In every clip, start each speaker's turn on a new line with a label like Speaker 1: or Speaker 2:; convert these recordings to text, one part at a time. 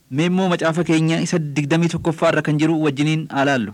Speaker 1: Mee immoo macaafa keenya isa digdamii tokkoffaa irra kan jiru wajjiniin alaallu.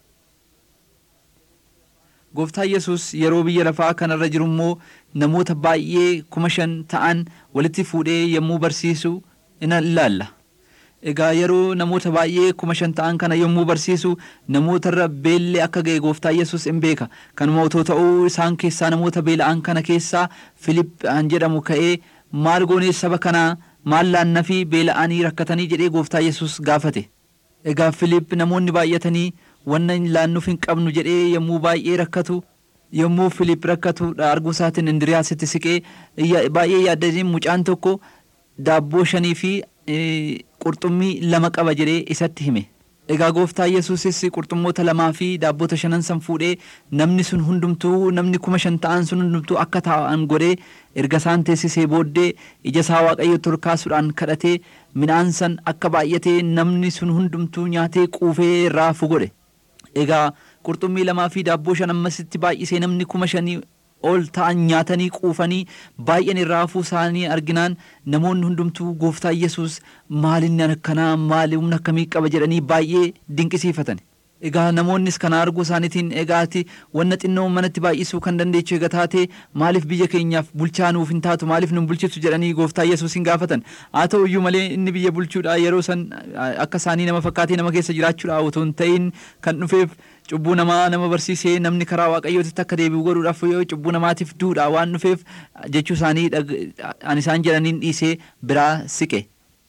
Speaker 1: Gooftaan Yesuus yeroo biyya lafaa kanarra jiru immoo namoota baay'ee kuma shan ta'an walitti fuudhee yommuu barsiisu in ilaalla. Egaa yeroo namoota baay'ee kuma shan ta'an kana yommuu barsiisu namootarra beelli akka ga'e gooftaan Yesuus in beeka. Kanuma otoo ta'uu isaan keessaa namoota beela'an kana keessaa Filiiphaan jedhamu ka'ee maal goonee saba kanaa maal laannaa fi beela'anii rakkatanii jedhee gooftaa Yesuus gaafate. Egaa Filiip namoonni baay'atanii wanna laannuuf hin qabnu jedhee yommuu baay'ee rakkatu yommuu Filiip rakkatu arguu isaatiin Indiriyaasitti siqee baay'ee yaaddanii mucaan tokko daabboo shanii fi qurxummii lama qaba jedhee isatti hime. Egaa gooftaa Yesuusis qurxummoota lamaa fi daabboota shanan san fuudhee namni sun hundumtuu namni kuma shan ta'an sun hundumtuu akka taa'an godhee erga isaan teessisee booddee ija isaa waaqayyotti ol kaasuudhaan kadhatee midhaan san akka baay'atee namni sun hundumtuu nyaatee quufee raafu godhe. Egaa qurxummii lamaa fi daabboo shan ammasitti baay'isee namni kuma shanii ol ta'an nyaatanii quufanii baay'een irraa hafuu isaanii arginaan namoonni hundumtuu gooftaa Yesuus maalinni akkanaa maali humna akkamii qaba jedhanii baay'ee dinqisiifatan. Egaa namoonnis kana arguu isaaniitiin egaati wanna xinnoo manatti baay'isuu kan dandeechu egaa taate maaliif biyya keenyaaf bulchaa nuuf hin taatu maaliif nu bulchitu jedhanii gooftaa Yesuus hin gaafatan. Haa ta'u iyyuu malee inni biyya bulchuudha yeroo san akka isaanii nama fakkaatee nama keessa jiraachuudha otoo hin ta'in kan dhufeef cubbuu namaa nama barsiisee namni karaa waaqayyootitti akka deebi'u godhuudhaaf yoo cubbuu namaatiif duudha waan dhufeef jechuu isaanii an isaan jedhaniin dhiisee biraa siqe.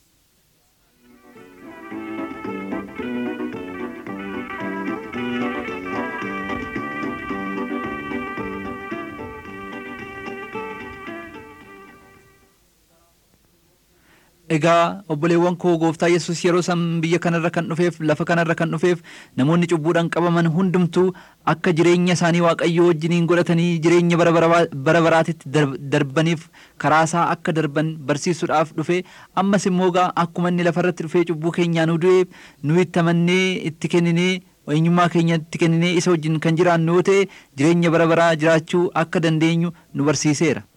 Speaker 1: Egaa obboleewwan koo gooftaa Yesuus yeroo san biyya kanarra kan dhufeef lafa kanarra kan dhufeef namoonni cubbuudhaan qabaman hundumtuu akka jireenya isaanii waaqayyoo wajjiniin godhatanii jireenya bara baraatitti darbaniif karaa isaa akka darban barsiisuudhaaf dhufe ammas immoo gaa akkuma inni lafarratti dhufee cubbuu keenyaa nu du'e nu itti amannee itti kenninee eenyummaa keenya itti kenninee isa wajjin kan jiraannu yoo ta'e jireenya bara baraa jiraachuu akka dandeenyu nu barsiiseera.